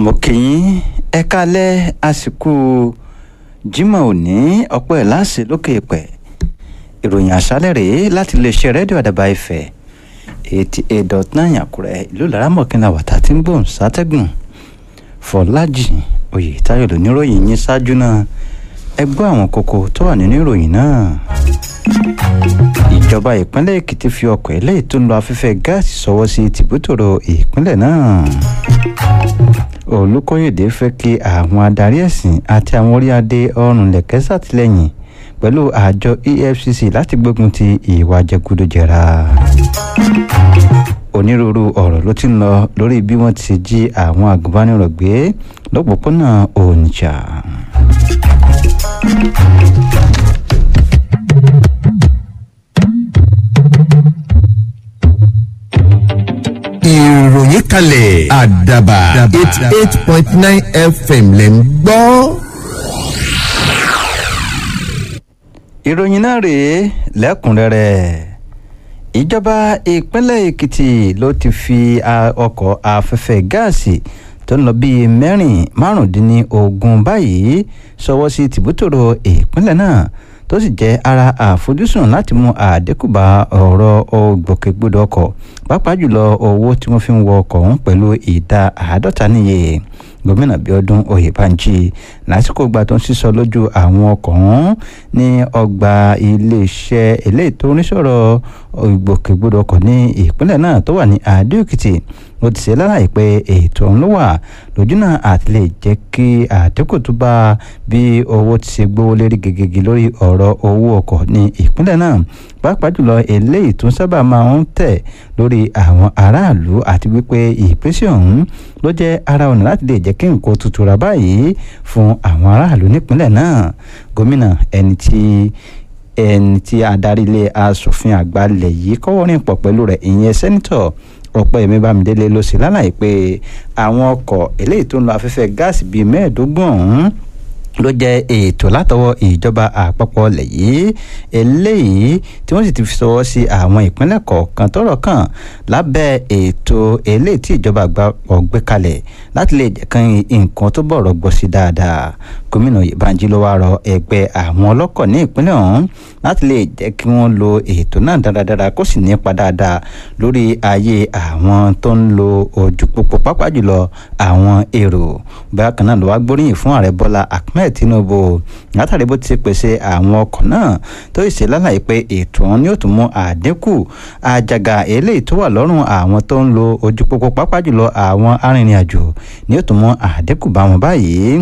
mo kì í ẹ kálẹ̀ àsìkò Jímọ̀ òní ọ̀pọ̀ ẹ̀ láṣẹ lókè pẹ̀ ìròyìn àṣálẹ̀ rèé láti iléeṣẹ́ rédíò àdàbà Ifẹ̀ eighty eight dot nine Àkúrẹ́ ìlú laramọ̀kìnlá wàtá tí ń gbòòn sátẹ́gùn Fọlájì Oyètáyọ̀ lóníròyìn yín ṣáájú náà ẹ gbọ́ àwọn kókó tó wà nínú ìròyìn náà ìjọba ìpínlẹ̀ Èkìtì fi ọkọ̀ eléyìí tó ń lo afẹ́fẹ́ gáàsì sọwọ́ sí tìbútòrò ìpínlẹ̀ náà Olùkóyèdè fẹ́ kí àwọn adarí ẹ̀sìn àti àwọn orí adé ọrùn lẹ̀kẹ́ ṣàtìlẹ́yìn pẹ̀lú àjọ EFCC láti gbógun ti ìwà jẹgúdújẹrá onírúurú ọ̀rọ̀ ló ti ń lọ lórí bí wọ́n ti jí àwọn agùnbánirọ̀ gbé lọ́pọ̀pọ̀nà Onitsha. ìròyìn kalẹ̀ àdàbà eighty eight point nine fm lẹ̀ ń gbọ́. ìròyìn náà rèé lẹ́kùnrẹ́rẹ́ ìjọba ìpínlẹ̀ Èkìtì ló ti fi ọkọ̀ afẹ́fẹ́ gáàsì tó ń lọ bíi mẹ́rin márùndínlógún báyìí ṣọwọ́ sí tìbútòrò ìpínlẹ̀ náà tó sì jẹ́ ara àfojúsùn láti mú àdínkù bá ọ̀rọ̀ ògbòkègbodò ọkọ̀ pàápàá jùlọ owó tí wọ́n fi ń wọ ọkọ̀ ọ̀hún pẹ̀lú ìdá àádọ́ta níye gómìnà Bíọ́dún Oyèbánjí lásìkò ìgbà tó ń sísọ lójú àwọn ọkọ̀ ọ̀hún ní ọgbà iléeṣẹ́ eléyìí tó ń sọ̀rọ̀ ìgbòkègbodò ọkọ̀ ní ìpínlẹ̀ náà tó wà ní Adó-Èkìtì ó ti ṣe lálàyé pé ètò ọ̀hún ló wà lójúnà àti lè jẹ́ kí àdínkù tó bá bí owó ti ṣe gbówó lérí gègègè lórí ọ̀rọ̀ owó ọkọ̀ ní ìpínlẹ̀ náà pàápàá jùlọ eléyìí tó sábà máa ń tẹ̀ lórí àwọn aráàlú àti wípé ìpèsè ọ̀hún ló jẹ́ ara ọ̀nà láti lè jẹ́ kí nǹkan tuntun rà báyìí fún àwọn aráàlú nípínlẹ̀ náà gómìnà ẹni tí ẹni tí adarí ilé asòfin àgbà lẹ̀ yìí kọ́wọ́rìn pọ̀ pẹ̀lú rẹ̀ ìyẹn sẹ́nitọ̀ ọ̀pẹ́yẹmí bámidélé ló ṣe lálàyé pé àwọn ọkọ̀ eléyìí tó ń lo afẹ́fẹ́ gáàsì bíi mẹ́ẹ̀ẹ́dógún ọ̀hún ló jẹ́ ètò látọwọ́ ìjọba àpapọ̀ ilẹ̀ yìí eléyìí tí wọ́n sì ti fi sọwọ́ sí àwọn ìpínlẹ̀ kọ̀ọ̀kan tọ́rọ̀ kàn lábẹ́ ètò eléyìí tí ìjọba àpapọ̀ gbé kalẹ̀ láti lè jẹ́ kán nǹkan tó bọ̀rọ̀ gbọ́ sí dáadáa gómìnà Oyèbánjí ló wá rọ ẹgbẹ́ àwọn ọlọ́kọ̀ ní ìpínlẹ̀ ọ̀hún láti lè jẹ́ kí wọ́n lo ètò náà dáradára kó sì nípa dáadáa lórí ayé àwọn tó ń lo ojú pópó pápá jùlọ àwọn èrò bákan náà ló wá gbóríyìn fún ààrẹ Bọ́lá Ahmed Tinubu látàrí bó ti ṣe pèsè àwọn ọkọ̀ náà tó ṣe lálàyé pé ètò ọ̀hún ni ó tún mú àdínkù àjàgà eléyìí tó wà lọ́rùn àwọn tó ń lo ojú pópó pápá jùlọ àwọn arìnrìn-àjò ni ó tún mú àdínkù bá wọn báyìí